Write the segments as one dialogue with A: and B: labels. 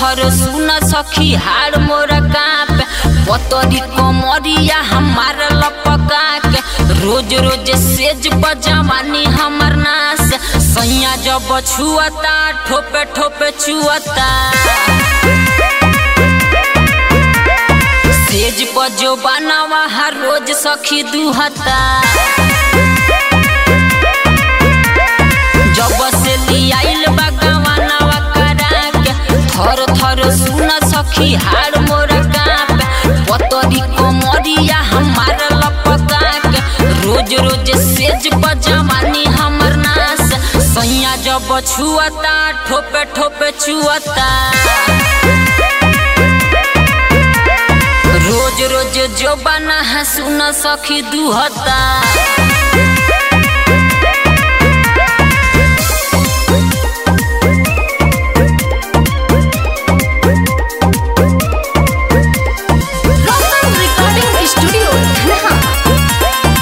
A: थर सुन सखी हार मोर काप पतरी कमरिया हमार लपका के रोज रोज सेज बजवानी हमर नास सैया जब छुअता ठोपे ठोपे छुअता सेज पर जो बनावा हर रोज सखी दुहता जब से लियाइल बगवानवा करा के थर थर सुन सखी हार मोर काप पतरी कमरिया हमार लपका के रोज रोज सेज बजवानी हमर नास सैया जब छुअता ठोपे ठोपे छुअता रोज रोज जो बना है सुन सखी दुहता
B: Rockland Recording Studio, Dhanha.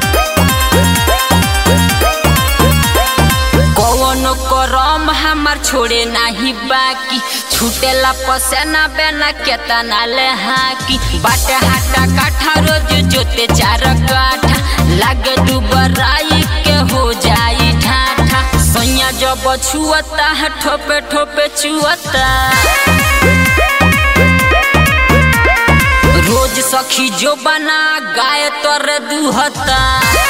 A: कौनो करम हमार छोड़े नाही बाकी छूटेला पसेना बेना केतना ले हाकी बाटे हाटा काठा रोज जोते चार काठा लागे दुबराई के हो जाई ठाठा सैया जब छुअता है ठोपे ठोपे छुअता रोज सखी जो बना गाय तर दुहता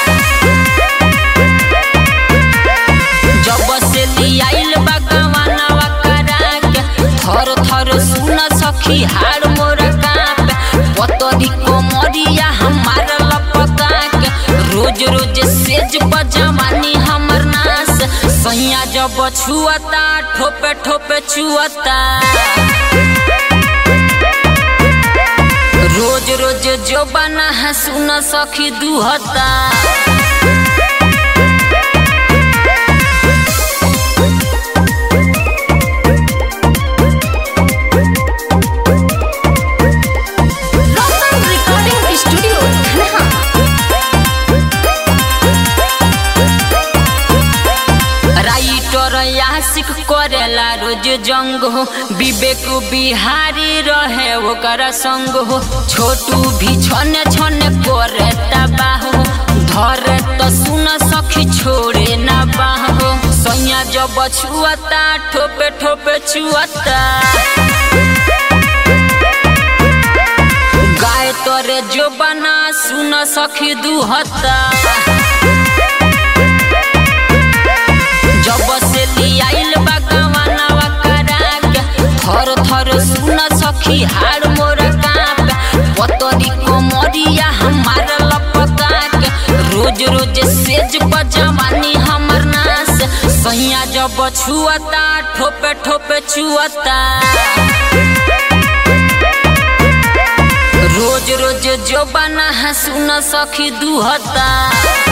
A: जब से लियाइल बगवानवा करा के थर थर सुन सखी हार मोर काप पतरी कोमरिया हमार लपका के रोज रोज सेज बजवानी हमर नास सैया जब छुअता ठोपे ठोपे छुअता रोज रोज जो बना है सुन सखी दुहता
B: Rockland Recording Studio, Dhanha.
A: Writer यासिक करेला रोज जंग हो विवेक बिहारी रहे ओकर संग हो छोटू भी छने छने करे तबाह हो धरे तो सुन सखी छोड़े ना बाहो सैया जब छुअता ठोपे ठोपे छुअता गाय तोरे जो बना सुन सखी दुहता जब से लियाइल बगवानवा करा के थर थर सुन सखी हार मोर काप पतरी कोमरिया हमार लपका के रोज रोज सेज बजवानी हमर नास सैया जब छुअता ठोपे ठोपे छुअता रोज रोज जो बना है सुन सखी दुहता